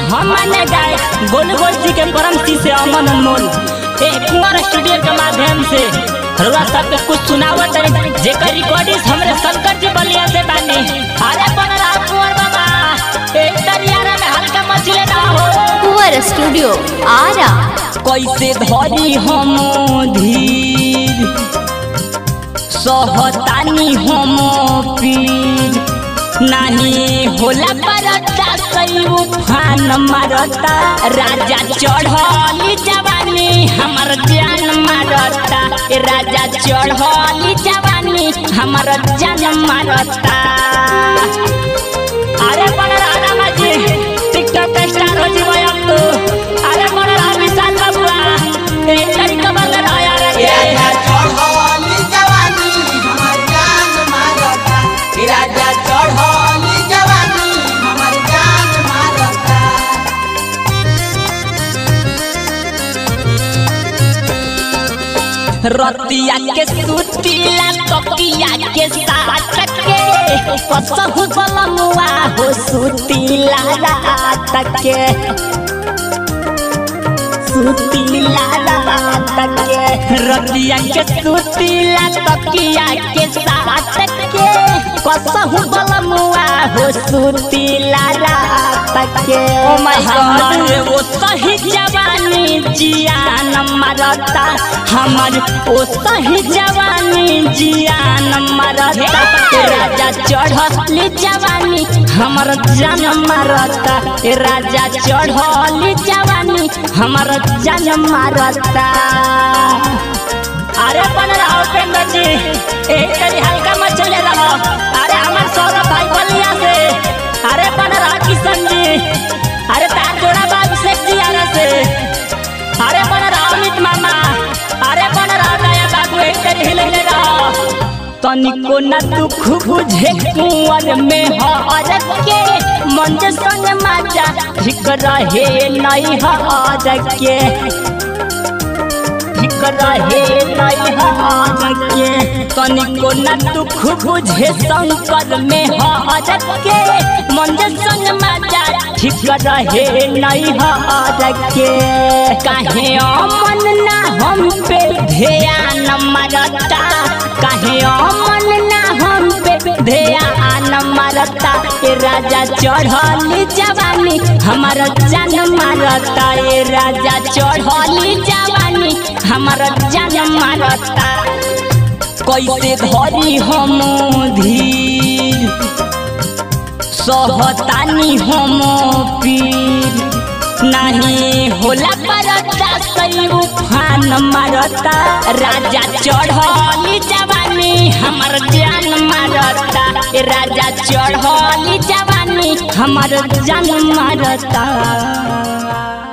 हम माने गाय गोल गोल जी के परम सी से अमन अनमोल ए कुंवर स्टूडियो के माध्यम से रउआ सबके कुछ सुनावत है जेकर रिकॉर्डिंग हमरे शंकर जी बलिया से बानी अरे बन रहा कुंवर बाबा एक दरियारा में हल्का मछली ना हो कुंवर स्टूडियो आरा कैसे धरी हम धीर सहतानी हम पीर नहीं होला परता सही उफान मारता राजा चढ़ली जवानी हमर जान मारता ए राजा चढ़ली जवानी हमर जान मारता अरे बन रहा माझी टिकटॉक पे स्टार हो जी भाई अब तो अरे बन रहा विशाल बाबुआ एक तरीका बन रहा यार राजा चढ़ली जवानी हमर जान मारता राजा चढ़ली जवानी हमर जान मारता रतिया के सुतीला तकिया के साथ के कसहु बलमुआ हो सुतीला रात के सुतीला रात के रतिया के सुतीला तकिया के साथ के कसहु बलमुआ हो सुतीला रात के ओ माय गॉड वो सही जवानी जियान मरता हमर ओ सही जवानी जियान मरता ए राजा चढ़ली जवानी हमर जान मरता ए राजा चढ़ली जवानी हमर जान मरता अरे बन रहा उपेंद्र जी एक तरी हल्का मत चले रहो अरे हमार सौरभ भाई बलिया से अरे बन रहा किशन जी अरे तार जोड़ा बाबू शेख जी आरा से अरे बन रहा अमित मामा अरे बन रहा दया बाबू एक तरी हिले रहो तनिको न दुख बुझे कुंवर में हर के मन संग मजा ठीक रहे नहीं हर के ठीक रहे नहीं हर के तनिको न दुख बुझे शंकर में हर के मन संग मजा ठीक रहे नहीं हर के काहे अमन ना हम पे ध्यान मरता काहे अमन ना हम पे ध्यान मरता ए राजा चढ़ली जवानी हमारा जान मारता ए राजा चढ़ली जवानी हमारा जान मारता कैसे धरी हम धीर सहतानी हम पीर नहीं होला परता सही उफान मारता राजा चढ़ली जवानी हमर जान मारता ए राजा चढ़ली जवानी हमर जान मारता